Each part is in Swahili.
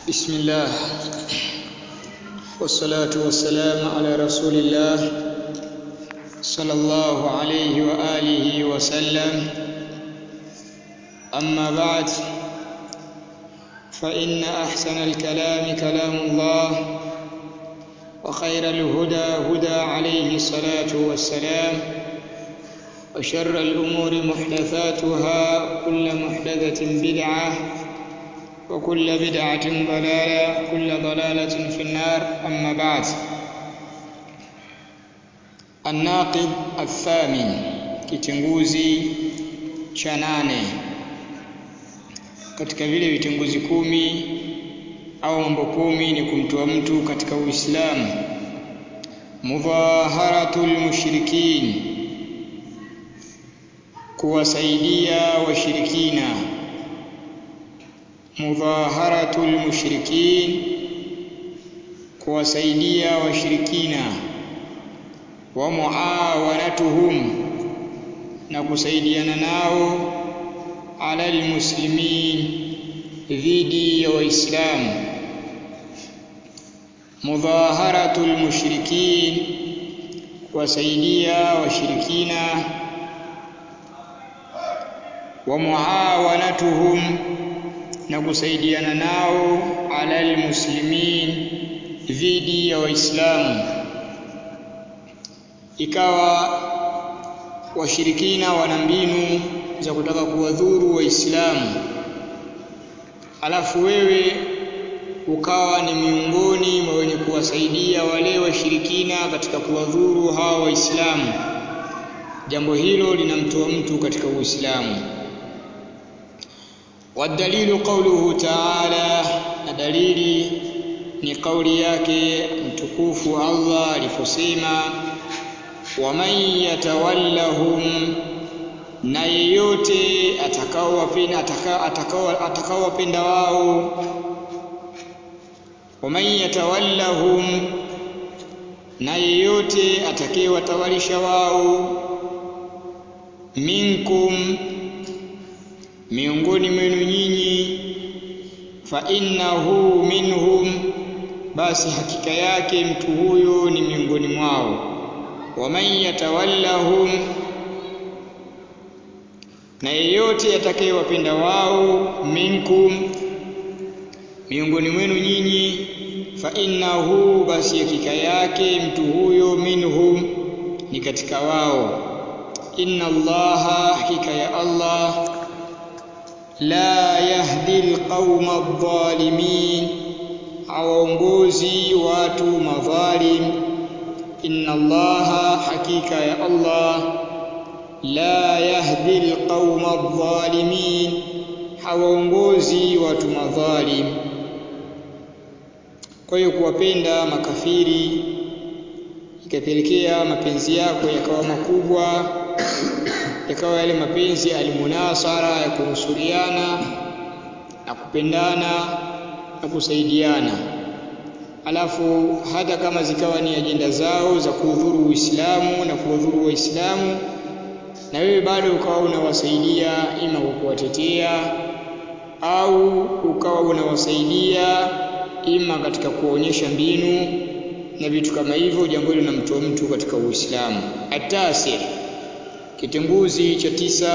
بسم الله والصلاة والسلام على رسول الله صلى الله عليه وآله وسلم أما بعد فإن أحسن الكلام كلام الله وخير الهدى هدى عليه الصلاة والسلام وشر الأمور محدثاتها كل محدثة بدعة وكل بدعة ضلالة كل ضلالة في النار أما بعد الناقض الثامن kitenguzi cha nane katika vile vitenguzi kumi au mambo kumi ni kumtoa mtu katika Uislamu mudhaharatul mushrikin kuwasaidia washirikina mudhaharatul mushrikin kuwasaidia washirikina wa muawanatuhum na kusaidiana nao ala almuslimin dhidi ya waislamu mudhaharatul mushrikin kuwasaidia washirikina wa muawanatuhum na kusaidiana nao ala almuslimin dhidi ya waislamu ikawa washirikina wana mbinu za kutaka kuwadhuru waislamu alafu wewe ukawa ni miongoni mwa wenye kuwasaidia wale washirikina katika kuwadhuru hawa waislamu jambo hilo linamtoa mtu katika uislamu والدليل قوله تعالى دليلي ni kauli yake mtukufu Allah aliposema waman yatawallahum na yeyote atakaowapenda atakao atakaowapenda wao waman yatawallahum na yeyote atakayewatawalisha wao minkum miongoni mwenu nyinyi fa innahu minhum basi hakika yake mtu huyo ni miongoni mwao waman yatawallahum na yeyote atakayewapenda wao minkum miongoni mwenu nyinyi fa innahu basi hakika yake mtu huyo minhum ni katika wao inna allaha hakika ya allah la yahdi alqauma adh-dhalimin hawaongozi watu madhalim inna allaha hakika ya allah la yahdi alqauma adh-dhalimin hawaongozi watu madhalim kwa hiyo kuwapenda makafiri ikapelekea mapenzi yako yakawa makubwa yakawa yale mapenzi almunasara ya kunusuriana na kupendana na kusaidiana alafu hata kama zikawa ni ajenda zao za kuudhuru Uislamu na kuwadhuru Waislamu na wewe bado ukawa unawasaidia ima kwa kuwatetea au ukawa unawasaidia ima katika kuonyesha mbinu na vitu kama hivyo jambo hilo linamtoa mtu katika Uislamu atasi kitenguzi cha tisa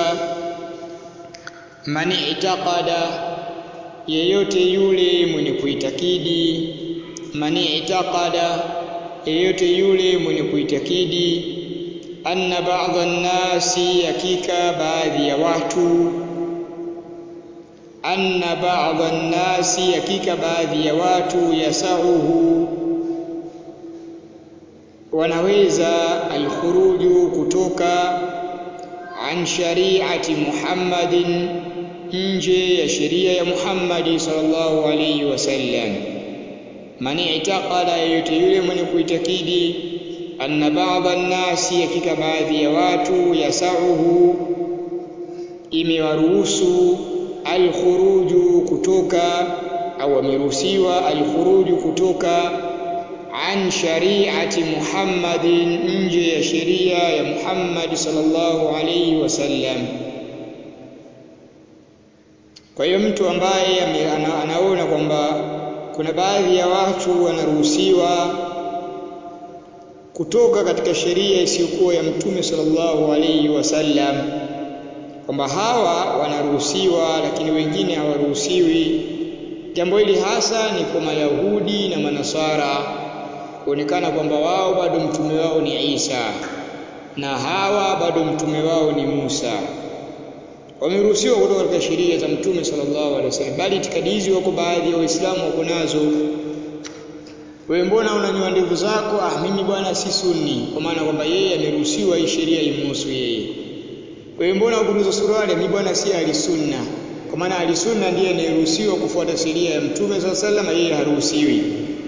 man itaqada yeyote yule mwenye kuitakidi man itaqada yeyote yule mwenye kuitakidi anna ba'dha an-nasi hakika baadhi ya watu anna ba'dha an-nasi hakika baadhi ya watu yasauhu wanaweza alkhuruju kutoka an shari'ati Muhammadin nje ya sheria ya Muhammadi sallallahu alayhi wasallam man itaqada yote yule mwenye kuitakidi anna ba'dha an-nasi hakika baadhi ya watu yasauhu imewaruhusu alkhuruju kutoka au ameruhusiwa alkhuruju kutoka an shari'ati Muhammadin nje ya sheria ya Muhammad sallallahu alayhi wasallam Kwa hiyo mtu ambaye ame- ana, anaona kwamba kuna baadhi ya watu wanaruhusiwa kutoka katika sheria isiyokuwa ya mtume sallallahu alaihi wasallam kwamba hawa wanaruhusiwa lakini wengine hawaruhusiwi jambo hili hasa ni kwa mayahudi na manasara kuonekana kwamba wao bado mtume wao ni Isa na hawa bado mtume wao ni Musa wameruhusiwa kutoka katika sheria za mtume sallallahu alaihi wasallam bali itikadi hizi wako baadhi ya waislamu wako nazo wewe mbona unanyoa ndevu zako ah mimi bwana si sunni kwa maana kwamba yeye ameruhusiwa hii sheria imhusu yeye wewe mbona ukuruza suruali mimi bwana si alisunna kwa maana alisunna ndiye anayeruhusiwa kufuata sheria ya mtume sallallahu alaihi wasallam yeye haruhusiwi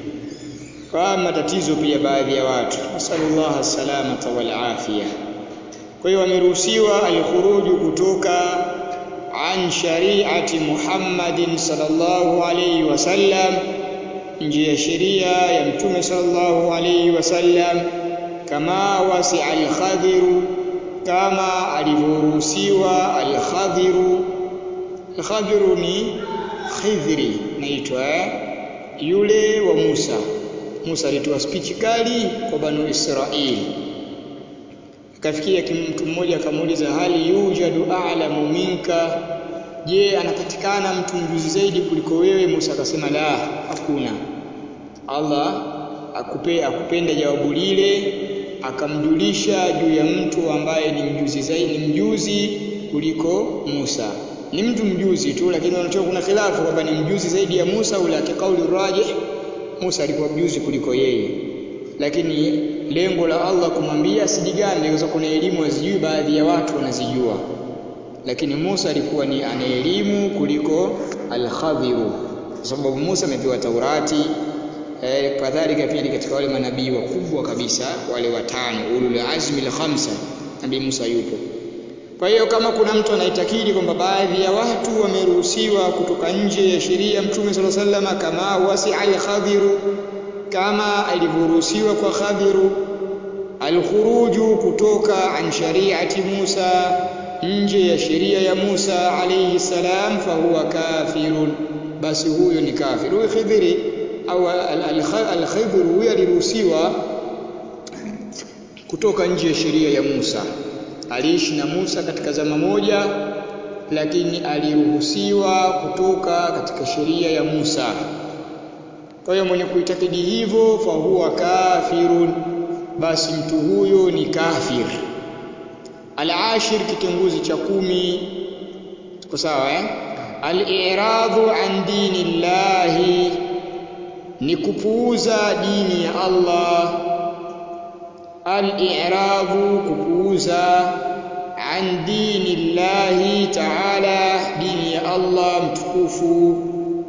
kwa matatizo pia baadhi ya watu nasallallahu salamata wal afia kwa hiyo wameruhusiwa alkhuruju kutoka an shari'ati Muhammadin sallallahu alayhi wasallam nje ya sheria ya mtume sallallahu alayhi wasallam kama wasi al-khadhiru kama alivyoruhusiwa al-khadhiru al-khadhiru ni khidhri naitwa eh? yule wa Musa Musa alitoa spichi kali kwa Banu Israili akafikia mtu mmoja akamuuliza hali yujadu a'lamu minka je anapatikana mtu mjuzi zaidi kuliko wewe Musa akasema la hakuna Allah akupe akupenda jawabu lile akamjulisha juu ya mtu ambaye ni mjuzi zaidi ni mjuzi kuliko Musa ni mtu mjuzi tu lakini wanachoka kuna khilafu kwamba ni mjuzi zaidi ya Musa au la kauli rajih Musa alikuwa mjuzi kuliko yeye lakini lengo la Allah kumwambia sijigane kwa kuna elimu azijui baadhi ya watu wanazijua lakini Musa alikuwa ni ana elimu kuliko al-Khadhiru kwa sababu Musa amepewa Taurati eh, kadhalika pia ni katika wale manabii wakubwa kabisa wale watano ulul azmi al-khamsa nabii Musa yupo kwa hiyo kama kuna mtu anaitakidi kwamba baadhi ya watu wameruhusiwa kutoka nje ya sheria ya Mtume صلى الله عليه وسلم kama wasi al-Khadhiru kama alivyoruhusiwa kwa Khadhiru alkhuruju kutoka an shari'ati Musa nje ya sheria ya Musa alayhi salam fahuwa kafirun basi huyo ni kafir huyo Khidhiri au al-Khidr huyo aliruhusiwa kutoka nje ya sheria ya Musa aliishi na Musa katika zama moja lakini aliruhusiwa kutoka katika sheria ya Musa kwa hiyo mwenye kuitakidi hivyo fahuwa kafirun basi mtu huyo ni kafir al-ashir kitenguzi cha kumi tuko sawa eh al-i'radu an dinillahi ni kupuuza dini ya Allah al-i'radu kupuuza an dinillahi ta'ala dini ya Allah mtukufu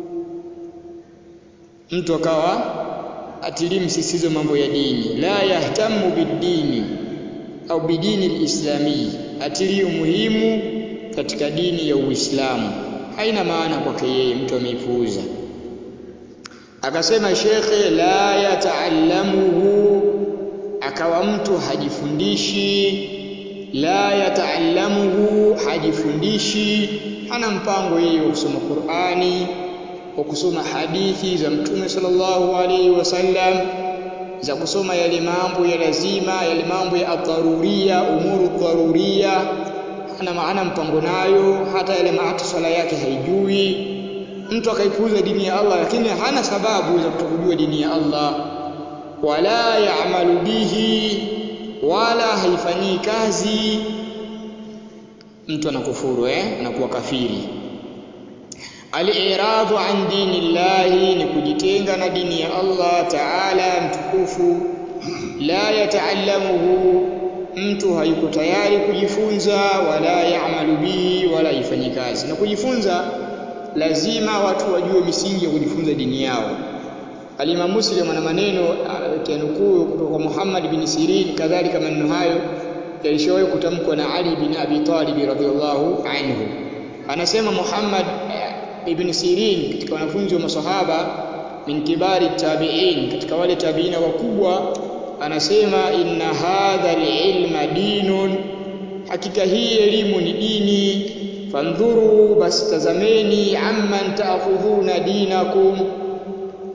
mtu akawa atilii msisitizo mambo ya dini la yahtamu bidini au bidini lislami atilii umuhimu katika dini ya Uislamu haina maana kwake yeye mtu ameipuuza akasema shekhe la yataallamuhu akawa mtu hajifundishi la yataallamuhu hajifundishi hana mpango yeye wa kusoma Qur'ani wa kusoma hadithi za mtume sallallahu alaihi wasallam za kusoma yale mambo ya lazima yale mambo ya adharuria umuru dharuria hana maana mpango nayo hata yale maatu swala yake haijui mtu akaipuuza dini ya Allah lakini hana sababu za kutokujua dini ya Allah wala yaamalu bihi wala haifanyii kazi mtu anakufuru eh anakuwa kafiri al-i'radu an dinillahi ni kujitenga na dini ya Allah Ta'ala mtukufu la yataallamuhu mtu hayuko tayari kujifunza wala yaamalu bihi wala ifanyi kazi na kujifunza lazima watu wajue misingi ya kujifunza dini yao Al-Imam Muslim ana maneno kianukuu kutoka Muhammad bin Sirin kadhalika maneno hayo yalishawahi kutamkwa na Ali bin Abi Talib radhiyallahu anhu anasema Muhammad ibn Sirin katika wanafunzi wa masahaba min kibari tabi'in katika wale tabiina wakubwa anasema inna hadha ilma dinun hakika hii elimu ni dini fandhuru basi tazameni amman ta'khudhuna dinakum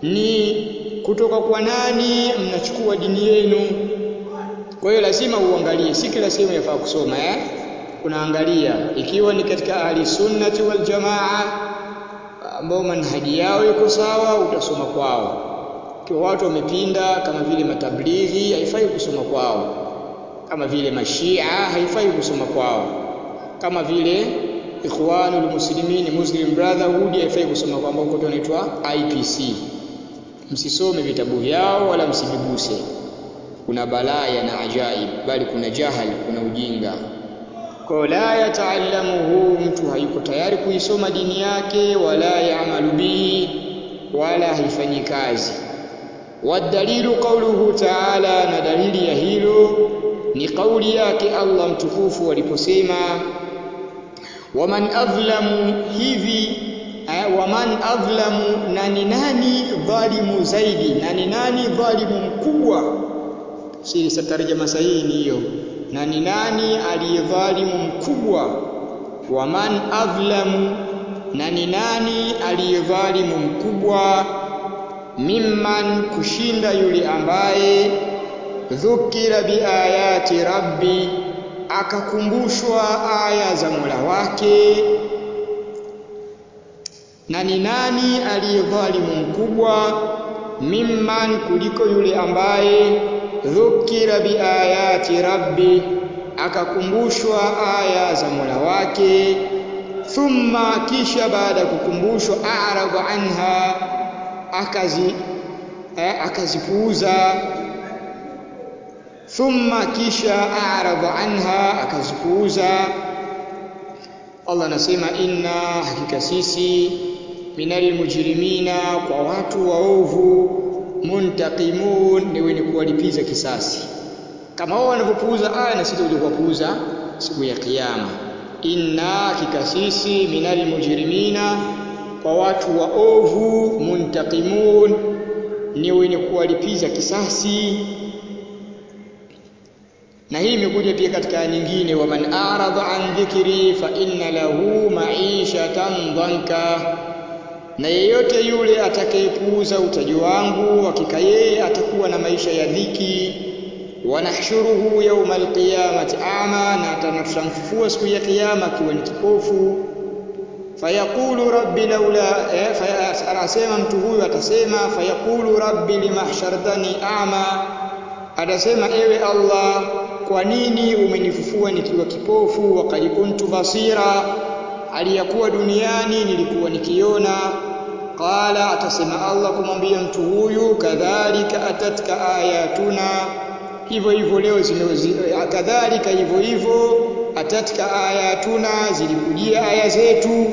ni kutoka kwa nani mnachukua dini yenu kwa hiyo lazima uangalie si kila sehemu yafaa kusoma eh unaangalia ikiwa ni katika ahli sunnati wal jamaa ambao manhaji yao iko sawa utasoma kwao kwa watu wamepinda kama vile matablighi haifai kusoma kwao kama vile mashia haifai kusoma kwao kama vile ikhwanul muslimin muslim brotherhood haifai kusoma kwao ambao kote wanaitwa IPC msisome vitabu vyao wala msiviguse kuna balaya na ajaib bali kuna jahal kuna ujinga kwa la yataallamuhu mtu hayuko tayari kuisoma dini yake wala yaamalu bihi wala haifanyi kazi wadalilu qauluhu ta'ala na dalili ya hilo ni kauli yake Allah mtukufu aliposema waman adhlamu hivi eh, waman adhlamu na ni nani dhalimu zaidi na ni nani dhalimu mkubwa siri tarjama sahihi ni hiyo na ni nani aliyedhalimu mkubwa waman adhlamu na ni nani aliyedhalimu mkubwa mimman kushinda yule ambaye dhukira biayati rabbi akakumbushwa aya za Mola wake na ni nani aliyedhalimu mkubwa mimman kuliko yule ambaye dhukira biayati rabbi akakumbushwa aya za Mola wake thumma kisha baada ya kukumbushwa a'rada anha akazi eh, akazipuuza thumma kisha a'rada anha akazipuuza Allah anasema inna hakika sisi minal mujrimina kwa watu waovu muntaqimun ni wenye kuwalipiza kisasi kama wao wanavyopuuza aya na sisi tutakuja kuwapuuza siku ya kiyama inna hakika sisi minal mujrimina kwa watu waovu muntaqimun ni wenye kuwalipiza kisasi na hii imekuja pia katika aya nyingine waman a'rada an dhikri fa inna lahu ma'ishatan dhanka na yeyote yule atakayepuuza utaji wangu hakika yeye atakuwa na maisha ya dhiki wanahshuruhu yauma alqiyamati ama na atamfufua siku ya kiyama akiwa ni kipofu fayaqulu rabbi laula eh, faya, anasema mtu huyu atasema fayaqulu rabbi limahshartani ama atasema ewe Allah kwa nini umenifufua nikiwa kipofu wakati kuntu basira aliyakuwa duniani nilikuwa nikiona qala atasema Allah kumwambia mtu huyu kadhalika atatka ayatuna hivyo hivyo leo zimezi kadhalika hivyo hivyo atatka ayatuna zilikujia aya zetu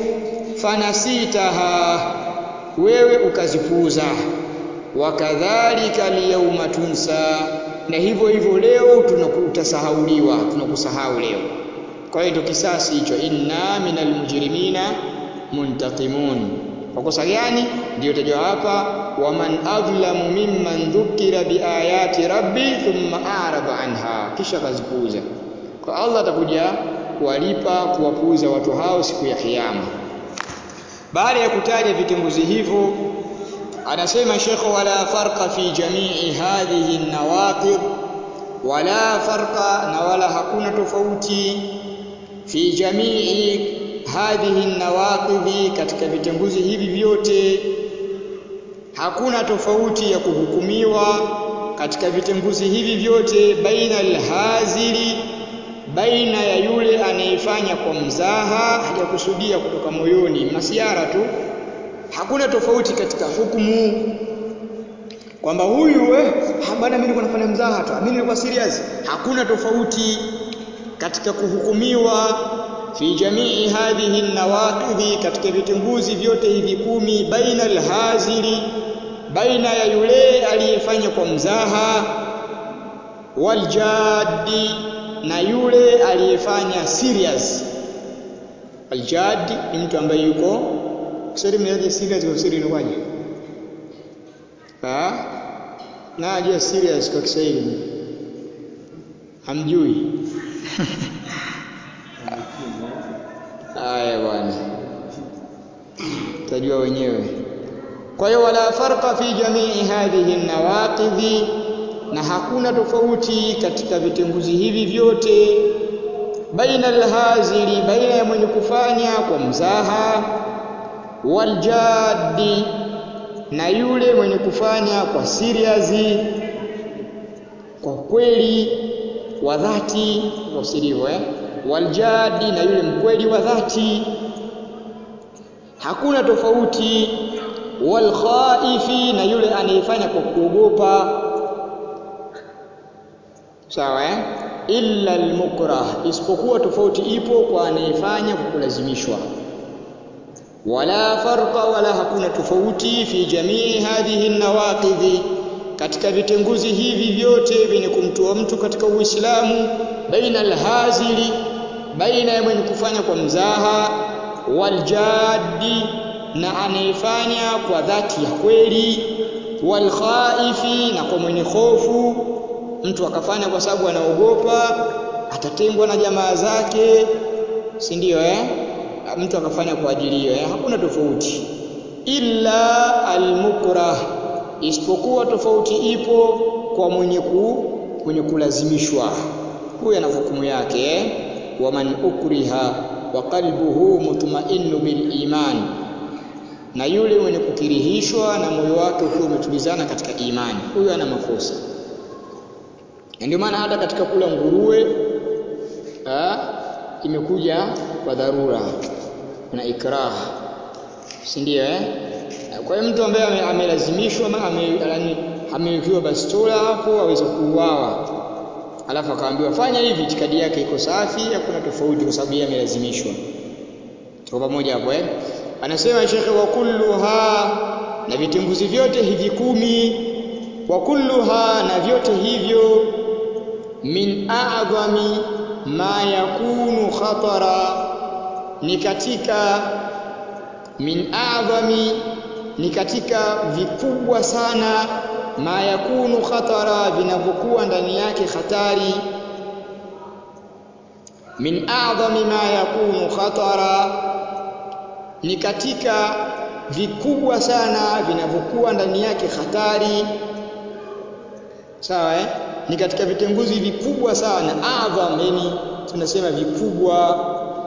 fanasitaha wewe ukazipuuza wakadhalika liyawma tunsa na hivyo hivyo leo tunakutasahauliwa tunakusahau leo kwa hiyo ndio kisasi hicho inna minal mujrimina muntaqimun kwa kosa gani ndio tajwa hapa waman adhlamu mimman dhukira biayati rabbi thumma a'rada anha kisha kazipuuza kwa Allah atakuja kuwalipa kuwapuuza watu hao siku ya kiyama baada ya kutaja vitenguzi hivyo anasema Sheikh wala farqa fi jami'i hadhihi nawaqid wala farqa na wala hakuna tofauti fi jamii hadhihi nawaqidhi katika vitenguzi hivi vyote hakuna tofauti ya kuhukumiwa katika vitenguzi hivi vyote baina alhazili baina ya yule anayefanya kwa mzaha hajakusudia kutoka moyoni masiara tu hakuna tofauti katika hukumu kwamba huyu eh bana mimi nilikuwa nafanya mzaha tu mimi nilikuwa serious hakuna tofauti katika kuhukumiwa fi jamii hadhihi nawaqidhi katika vitenguzi vyote hivi kumi baina alhazili baina ya yule aliyefanya kwa mzaha waljadi na yule aliyefanya serious aljadi ni mtu ambaye yuko Kiswahili mnaje serious kwa Kiswahili inakuwaje? Ah? Na ajua serious kwa Kiswahili. Hamjui. Haya bwana. Tajua wenyewe. kwa hiyo wala farqa fi jamii hadhihi nawaqidhi na hakuna tofauti katika vitenguzi hivi vyote baina alhazili baina ya mwenye kufanya kwa mzaha waljaddi na yule mwenye kufanya kwa serious kwa kweli wa dhati usirivyo eh waljadi na yule mkweli wa dhati hakuna tofauti walkhaifi na yule anayefanya kwa kuogopa sawa eh illa almukrah isipokuwa tofauti ipo kwa anayefanya kwa kulazimishwa wala farqa wala hakuna tofauti fi jamii hadhihi nawaqidhi katika vitenguzi hivi vyote vyenye kumtoa mtu katika Uislamu baina alhazili baina ya mwenye kufanya kwa mzaha waljadi na anayefanya kwa dhati ya kweli walkhaifi na kwa mwenye hofu mtu akafanya kwa sababu anaogopa atatengwa na jamaa zake si ndio eh mtu akafanya kwa ajili hiyo eh? hakuna tofauti illa almukrah isipokuwa tofauti ipo kwa mwenye ku mwenye kulazimishwa huyo ana hukumu yake eh? waman ukriha wa qalbuhu mutma'innu bil iman na yule mwenye kukirihishwa na moyo wake ukiwa umetulizana katika imani huyo ana makosa ndio maana hata katika kula nguruwe ha, imekuja kwa dharura na ikrah si ndio eh kwa hiyo mtu ambaye amelazimishwa ama ame, amewekewa bastola hapo aweza kuuawa alafu akaambiwa fanya hivi itikadi yake iko safi hakuna tofauti kwa sababu yeye amelazimishwa tuko pamoja hapo eh anasema shekhe wa kulluha na vitenguzi vyote hivi kumi wa kulluha na vyote hivyo min a'dhami ma yakunu khatara ni katika min a'dhami ni katika vikubwa sana ma yakunu khatara vinavyokuwa ndani yake hatari min a'dhami ma yakunu khatara ni katika vikubwa sana vinavyokuwa ndani yake hatari sawa eh ni katika vitenguzi vikubwa sana adham yani tunasema vikubwa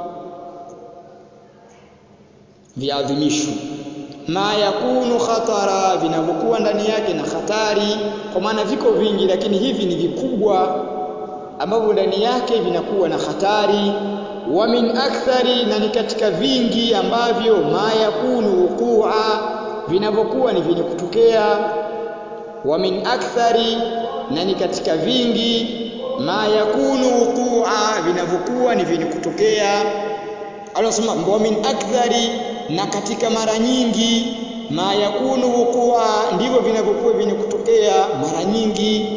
viadhimisho ma yakunu khatara vinavyokuwa ndani yake na hatari kwa maana viko vingi lakini hivi ni vikubwa ambavyo ndani yake vinakuwa na hatari wa min akthari na ni katika vingi ambavyo ma yakunu wuqua vinavyokuwa ni vyenye kutokea wa min akthari na ni katika vingi ma yakunu wuqua vinavyokuwa ni vyenye kutokea anasema wa min akthari na katika mara nyingi ma yakunu wuqua ndivyo vinavyokuwa vyenye kutokea mara nyingi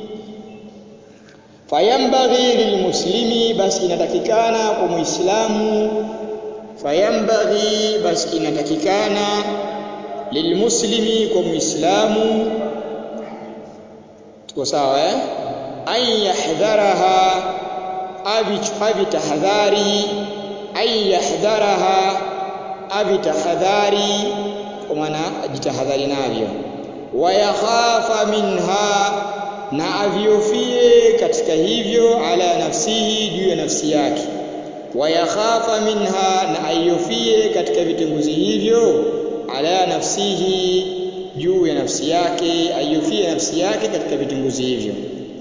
fayambaghi lilmuslimi basi inatakikana kwa muislamu fayambaghi basi inatakikana lilmuslimi kwa muislamu tuko sawa eh an yahdharaha avi tahadhari an yahdharaha avi tahadhari kwa maana ajitahadhari navyo wayakhafa minha na aviofie katika hivyo ala nafsihi juu ya nafsi yake wayakhafa minha na aiofie katika vitenguzi hivyo ala nafsihi juu ya nafsi yake aiofie nafsi yake katika vitenguzi hivyo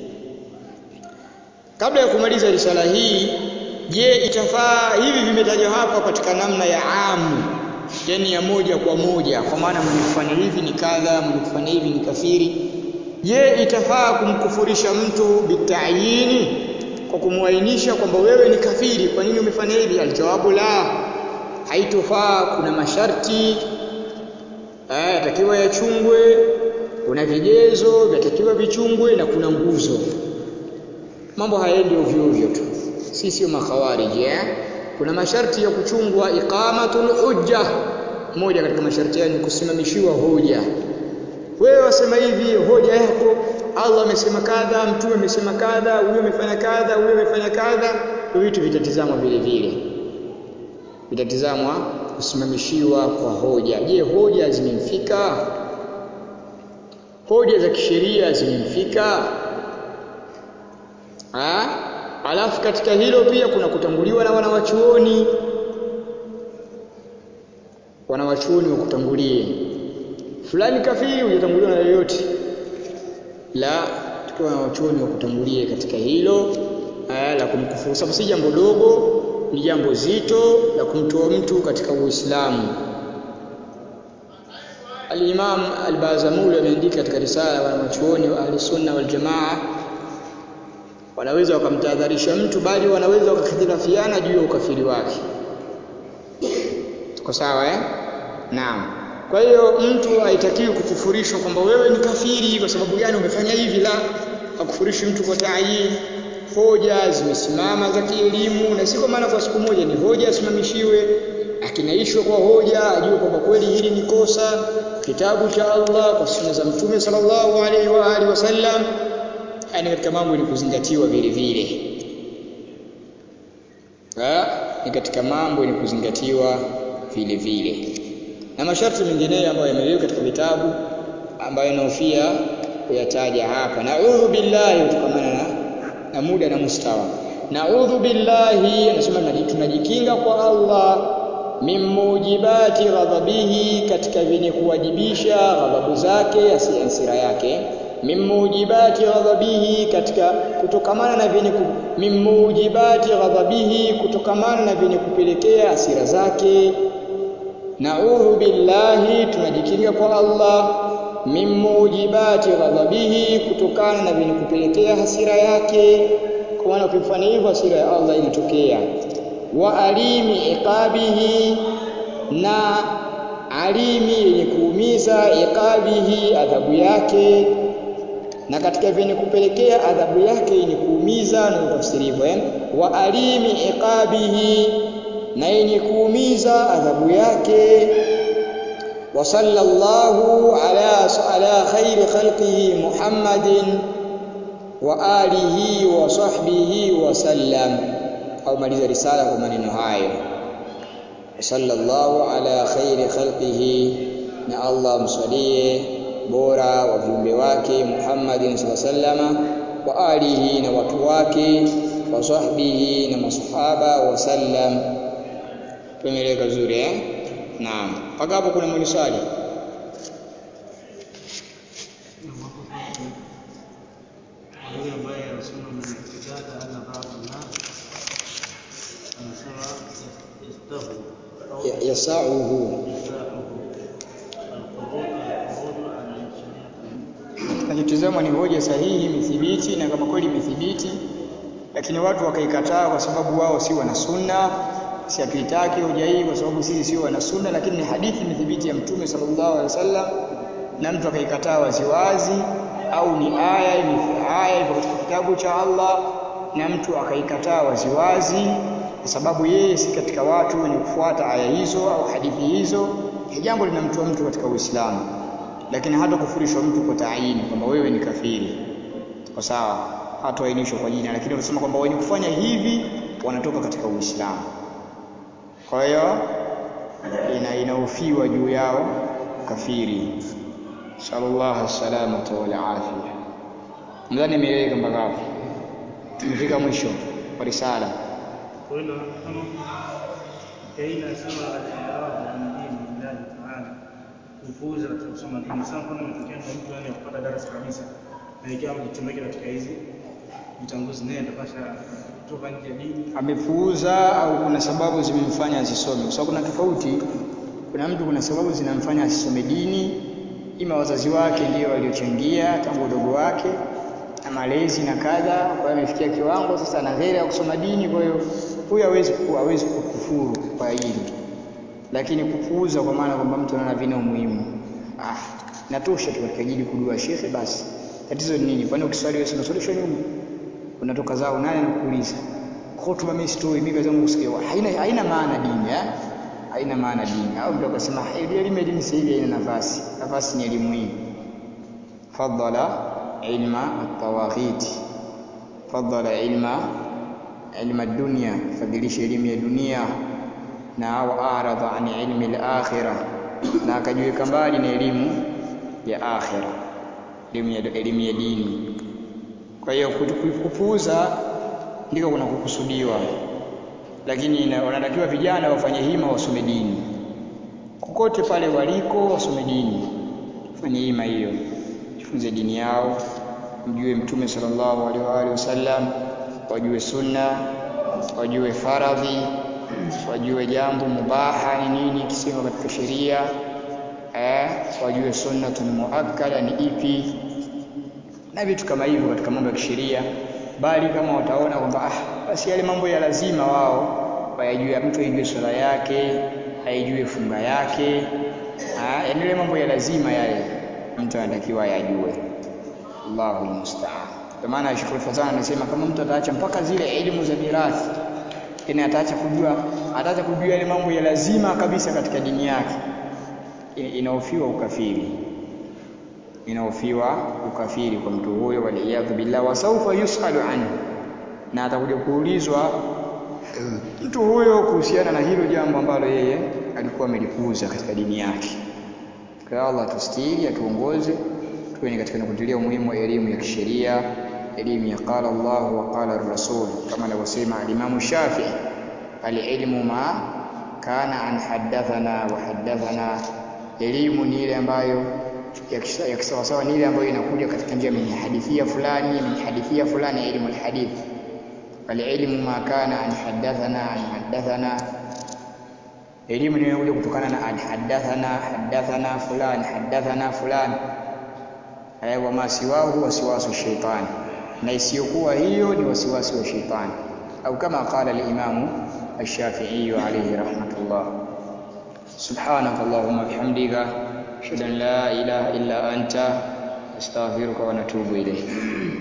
kabla ya kumaliza risala hii je itafaa hivi vimetajwa hapa katika namna ya amu yani ya moja kwa moja kwa maana mwenye kufanya hivi ni kadha mwenye kufanya hivi ni kafiri je itafaa kumkufurisha mtu bitayini kwa kumwainisha kwamba wewe ni kafiri kwa nini umefanya hivi aljawabu la haitofaa kuna masharti yatakiwa yachungwe kuna vigezo vyatakiwa vichungwe na kuna nguzo mambo hayaendi ovyo ovyo tu si sio makhawariji eh? kuna masharti ya kuchungwa iqamatul hujja moja katika masharti hayo ni kusimamishiwa hoja wewe wasema hivi hoja yako Allah amesema kadha mtume amesema kadha huyo amefanya kadha huyo amefanya kadha vitu vitatizamwa vile vile vitatizamwa kusimamishiwa kwa hoja je hoja zimemfika hoja za kisheria zimemfika ah alafu katika hilo pia kuna kutanguliwa na wanawachuoni wanawachuoni wakutangulie fulani kafiri hujatanguliwa na yoyote la tukiwa wanawachuoni wakutangulie katika hilo aa, la kumkufuru sababu si jambo dogo ni jambo zito la kumtoa mtu katika Uislamu Al-Imam Al-Bazamuli ameandika katika risala wanawachuoni wa Ahli Sunna wal Jamaa wanaweza wakamtahadharisha mtu bali wanaweza wakakhitirafiana juu ya ukafiri wake tuko sawa eh naam kwa hiyo mtu haitakiwi kukufurishwa kwamba wewe ni kafiri kwa sababu gani umefanya hivi la hakufurishi mtu kwa taayin hoja zimesimama za kielimu na si kwa maana kwa siku moja ni hoja asimamishiwe akinaishwa kwa hoja ajue kwamba kweli hili ni kosa kitabu cha Allah kwa sunna za mtume sallallahu alaihi wa alihi wasallam yani katika mambo ni kuzingatiwa vile vile ni katika mambo ni kuzingatiwa vile vile na masharti mengineyo ambayo yamewekwa katika vitabu ambayo naofia kuyataja hapa naudhu billahi kutokamana na, na muda na mustawa naudhu billahi anasema tunajikinga kwa Allah min mujibati ghadhabihi katika vyenye kuwajibisha ghadhabu zake hasira yake min mujibati ghadhabihi katika kutokamana na vyenye ku, min mujibati ghadhabihi kutokamana na vyenye kupelekea hasira zake naudhu billahi tunajikinga kwa Allah min mujibati ghadhabihi kutokana na vyenye kupelekea hasira yake kwa maana ukifanya hivyo hasira ya Allah inatokea wa alimi iqabihi na alimi yenye kuumiza iqabihi adhabu yake na katika vyenye kupelekea adhabu yake yenye kuumiza na tafsiri hivyo eh wa alimi iqabihi na yenye kuumiza adhabu yake wa sallallahu ala ala khairi khalqihi Muhammadin wa alihi wa sahbihi wa sallam au maliza risala kwa maneno hayo sallallahu ala khairi khalqihi na Allah msalie bora wa viumbe wake Muhammadin sallallahu wa alihi na watu wake wa sahbihi na masahaba wa sallam tumeeleka vizuri eh naam mpaka hapo kuna mwenye swali yule ambaye anasema mzikada ana baadhi na anasema yastahu au Ya- yasauhu yasahu alkhuruj alkhuruj an shariati kinachotazamwa ni hoja sahihi imethibiti na kama kweli imethibiti lakini watu wakaikataa kwa sababu wao si wana sunna si hatuitaki hoja hii kwa sababu sisi sio wana sunna lakini ni hadithi imethibiti ya mtume sallallahu alaihi wasallam na mtu akaikataa waziwazi au ni aya ime- aya iko katika kitabu cha Allah na mtu akaikataa waziwazi kwa sababu yeye si katika watu wenye kufuata aya hizo au hadithi hizo ni jambo linamtoa mtu katika Uislamu lakini hata kufurishwa mtu kwa taayini kwamba wewe ni kafiri kwa sawa hatoainishwa kwa jina lakini unasema kwamba wenye kufanya hivi wanatoka katika Uislamu kwa hiyo ina inaofiwa juu yao kafiri sallallahu salamata wal afia nadhani imeeleweka mpaka hapo tumefika mwisho wa risala kwa hiyo kama aina sema al-i'rab an dini Allah ta'ala kupuuza katika kusoma dini sana kuna mtokea kwa mtu yani kupata darasa kabisa na ikiwa mjichomeke katika hizi vitanguzi naye atapasha kutoka nje ya dini amepuuza au kuna sababu zimemfanya asisome kwa sababu kuna tofauti kuna mtu kuna sababu zinamfanya asisome dini ima wazazi wake ndio waliochangia tangu udogo wake na malezi na kadha kwa hiyo amefikia kiwango sasa ana ghera ya kusoma dini kwa hiyo huyu hawezi ku- hawezi kukufuru kwa hili lakini kupuuza kwa maana kwamba mtu anaona vina umuhimu ah natosha tu katika jili kujua shekhe basi tatizo ni nini kwani ukiswali wewe unaswalishwa nyuma unatoka zao nani anakuuliza hotuba mimi sitoi mimi kazi yangu kusikia haina haina maana dini eh haina maana dini au mtu akasema "Eh, elimu elimu sasa hivi haina nafasi nafasi ni elimu hii faddala ilma at-tawaghit faddala ilma ilma dunya fadhilisha elimu ya dunia na au aradha an ilmi al-akhirah na akajiweka mbali na elimu ya akhirah elimu ya, elimu ya dini. Kwa hiyo kupuuza ndiko kuna kukusudiwa, lakini wanatakiwa vijana wafanye hima, wasome dini kokote pale waliko, wasome dini, fanye hima hiyo, jifunze dini yao, mjue Mtume sallallahu alaihi wa alihi wasallam, wajue sunna, wajue faradhi, wajue jambo mubaha ni nini kisema katika sheria eh, wajue sunnatun muakkada ni ipi na vitu kama hivyo katika mambo ya kisheria, bali kama wataona kwamba ah, basi yale mambo ya lazima wao wayajue, mtu aijue swala yake, aijue funga yake, yaani yale mambo ya lazima yale mtu anatakiwa ayajue. Allahu musta'an. Kwa maana Sheikh Fazan anasema kama mtu ataacha mpaka zile elimu za mirathi, yani ataacha kujua, ataacha kujua yale mambo ya lazima kabisa katika dini yake, inahofiwa ukafiri inahofiwa ukafiri kwa mtu huyo, waliyadhu billah, wa saufa yusalu anhu, na atakuja kuulizwa mtu huyo kuhusiana na hilo jambo ambalo yeye alikuwa amelipuuza katika dini yake. Kwa Allah tustiri, atuongoze tuwe ni katika kutilia umuhimu wa elimu ya kisheria, elimu ya qala Allah wa qala rasul, kama anavyosema alimamu Shafii, alilmu ma kana an haddathana wa haddathana, elimu ni ile ambayo ya kisawasawa ni ile ambayo inakuja katika njia min hadithia fulani min hadithia fulani, ilmu alhadith. Alilmu ma kana an haddathana an haddathana, elimu ni inakuja kutokana na an haddathana haddathana fulani haddathana fulani, wa ma siwahu wasiwasu shaitani, na isiyokuwa hiyo ni wasiwasi wa shaitani, au kama qala alimamu Ash-Shafi'i alayhi rahmatullah. Subhanaka Allahumma bihamdika ashhadu an la ilaha illa anta astaghfiruka wa natubu ilayk.